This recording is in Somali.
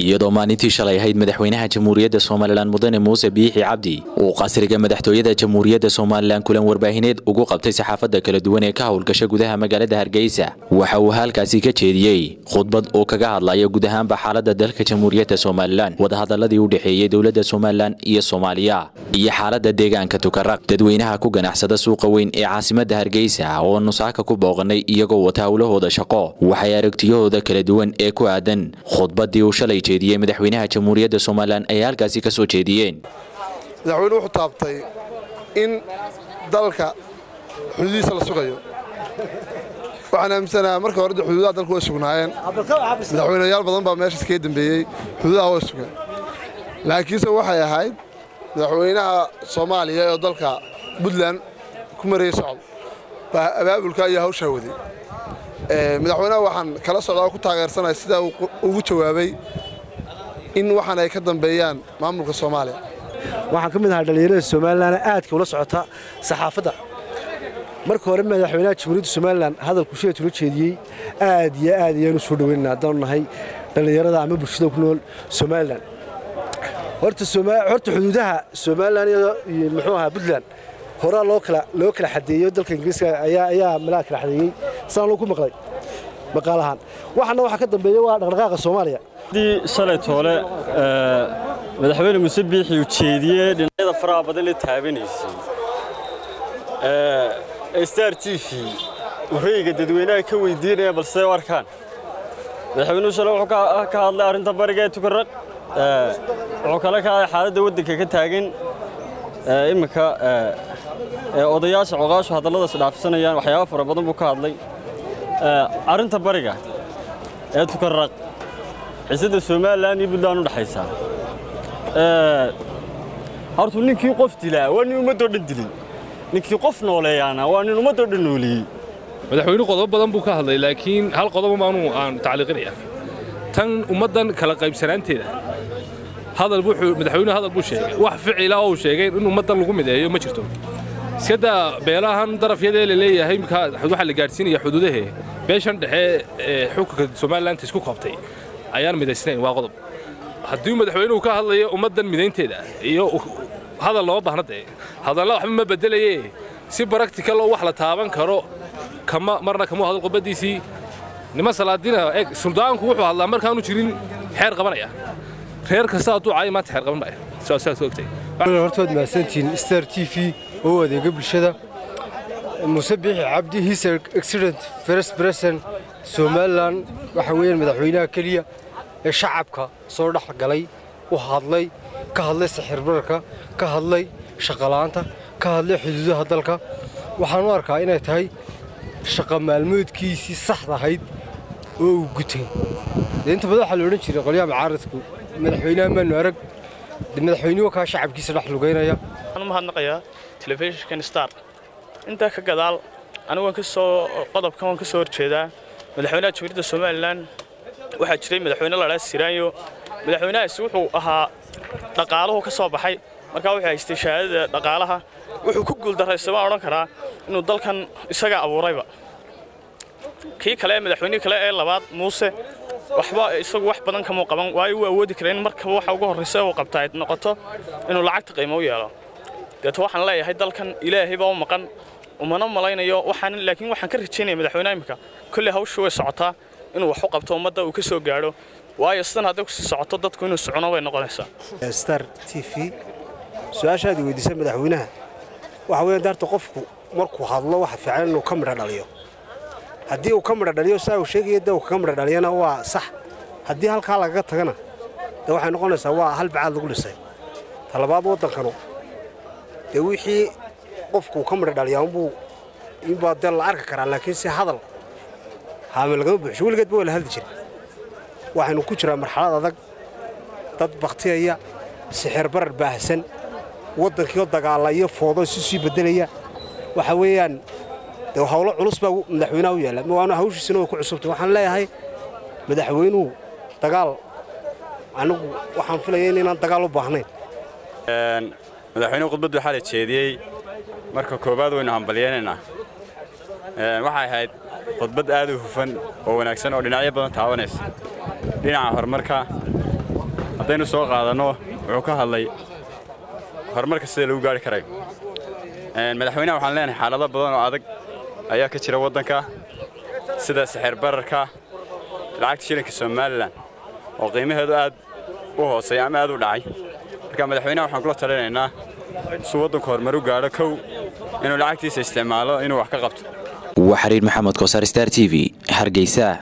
iyadoo maalintii shalay ahayd madaxweynaha jamhuuriyadda somalilan mudane muuse biixi cabdi uu qasriga madaxtooyada jamhuuriyadda somalilan kulan warbaahineed ugu qabtay saxaafadda kala duwan ee ka howlgasha gudaha magaalada hargeysa waxa uu halkaasi ka jeediyey khudbad uu kaga hadlaya guud ahaanba xaaladda dalka jamhuuriyadda somalilan wadahadaladii u dhexeeyey dowladda somalilan iyo soomaaliya iyo xaaladda deegaanka tukaraq dadweynaha ku ganacsada suuqa weyn ee caasimadda hargeysa oo nusaaka ku booqanay iyagoo wata howlahooda shaqo waxay aragtiyahooda kala duwan ee ku aadan khudbadii uu shalay jeediyey madaxweynaha jamhuuriyadda somalilan ay halkaasi ka soo jeediyeen madaxweyne wuxuu taabtay in dalka xuduudihiisa la sugayo waxaan aaminsanaha marka hore de xuduudaha dalku way sugnaayeen madaxweyneyaal badan baa meeshaas kaga dembeeyey xuduudaha way sugeen laakiinse waxay ahayd madaxweynaha soomaaliya ee dalka puntland ku marayay socod baa abaabulka iyo hawshaa waday madaxweynaha waxaan kala socdaa oo ku taageersanaya sidaa uu ugu jawaabay in waxaan ay ka dambeeyaan maamulka soomaaliya waxaan ka mid ahaa dhallinyarada somalilan aadka ula socota saxaafadda marka hore madaxweynaha jamhuuriyadda somalilan hadalku sheet ula jeediyey aad iyo aad ayaanu soo dhaweynana haddaanu nahay dhallinyarada ama bulshada ku nool somalilan horta xuduudaha somalilan iyo muxuu ahaa puntland horaa loo kala loo kala xadeeyo dalka ingiriiska ayaa ayaa malaa kala xadeeyey saan loo ku maqlay maqaal ahaan waxaana waxaa ka dambeeya waa dhaqdhaqaaqa soomaaliya dii shalay toole madaxweyne muuse biixi uu jeediyey dhinacyada faraha badan la taabanaysay star t v wareyga dadweynaha ka weydiinaya balse u arkaan madaxweynuhu shalay wuxuu ka hadlay arrinta bariga ee tukaraq wuxuu kale ka hadlay xaaladda waddanka ka taagan iminka odayaasha coqaashu hadalladaas dhaafsanayaan waxyaaba fara badan buu ka hadlay arrinta bariga ee tukaraq xiisadda somalilan iyo puntland u dhexaysaa hortu ninkii qof dilaa waa nin ummaddoo dhan dilay ninkii qof nooleeyaana waa nin ummaddoo dhan nooleeyey madaxweyne qodobo badan buu ka hadlay laakiin hal qodobo maanu aan tacliiqinaya tan ummaddan kala qaybsanaanteeda hadal wuxuu madaxweynuhu hadal buu sheegay wax ficila oo uu sheegay in ummaddan lagu mideeyo ma jirto iskada beelahan darafyadee la leeyahay waxaa la gaadhsiinaya xuduudahee beeshan dhexe ee xukunka somalilanka isku koobtay ayaan midaysnayn waa qodob haddii madaxweynuhu ka hadlayo ummaddan midaynteeda iyo hadal loo baahna dee hadalla waxba ma bedelaye si baractical oo wax la taaban karo kama marna kamuu hadal qubaddiisii niman salaadina eeg suldaanku wuxuu hadlaa markaanu jirin xeer qabanaya reer kasta hadduu caayo maanta xeer qabanaya saas ogtay hortood mahadsantihiin star t v oo adeega bulshada muuse biixi cabdi his excellent first president somalilan waxa weeyaan madaxweynaha keliya ee shacabka soo dhex galay u hadlay ka hadlay sixirbararka ka hadlay shaqala'aanta ka hadlay xuduudaha dalka waxaan u arkaa inay tahay shaqa maalmoodkiisii saxda ahayd oo uu gutay dee inta badan waxaa la odhan jiray qolyaha mucaaradku madaxweynaha maanu arag madaxweynuhu kaa shacabkiisa dhex lugaynaya waxaan u mahadnaqayaa telefishinkan star intaa ka gadaal anigu waan ka soo qodobkan waan ka soo horjeedaa madaxweynaha jamhuuriyadda somalilan waxaa jiray madaxweyne la dhaha siraanyo madaxweynahaasi wuxuu ahaa dhaqaaluhu ka soo baxay markaa wuxuu haystay shahaadada dhaqaalaha wuxuu ku guuldarraystay waan odhan karaa inuu dalkan isaga abuurayba kii kale madaxweynihii kale ee labaad muuse waxba isagu wax badan kamuu qaban waayo uu awoodi kara in markaba waxa ugu horraysa uu qabtaa ay noqoto inuu lacagta qiimo u yeelo deeto waxaan leeyahay dalkan ilaahay baa u maqan umana malaynayo waxaan laakiin waxaan ka rajaynaya madaxweynaha imika kolley hawshu way socotaa inuu wax u qabto ummadda uu ka soo gaadho waayo sidan hadday kusii socoto dadku inuu socono way noqonaysaa star t v su-aashaad weydiisay madaxweynaha waxa weeyaan daarta qofku markuu hadlo waxa fiican inuu ka midho dhaliyo haddii uu ka midho dhaliyo saa uu sheegaya dee uu kaga midho dhaliyana waa sax haddii halkaa lagaga tagana dee waxay noqonaysaa waa hal bacaad lagu dhisay talabaad waddankanu dee wixii qofkuu ka midho dhaliyaa unbuu inbaa dee la arki karaa laakiin si hadal haame lagama buuxsho weligeedba waa la hadli jira waxaynu ku jiraa marxalad adag dad bakhtiyaya sixir barar baahsan waddankiioo dagaalla iyo foodo isu sii beddelaya waxa weeyaan dee hawlo culus baa madaxweynaha u yaalla waana hawshiisina way ku cusubtay waxaan leeyahay madaxweynuhu dagaal anigu waxaan filaya inaan dagaal u baahnayn madaxweynuhu khudbaddu waxaa la jeediyey marka koowaad waynu hambalyaynaynaa waxay ahayd khudbad aad u hufan oo wanaagsan oo dhinacyo badan taabanaysa dhinaca horumarka haddaynu soo qaadanno wuxuu ka hadlay horumarka sida lagu gaari karayo madaxweynaha waxaan leenahay xaalado badan oo adag ayaa ka jira waddanka sida sixir bararka lacagta shilinka somalilan oo qiimaheedu aad u hooseeya ama aad u dhacay marka madaxweynaha waxaan kula talinaynaa suu waddanku horumar u gaadho kow inuu lacagtiisa isticmaalo inuu wax ka qabto waa xiriir maxamed koosar star t v hargeysa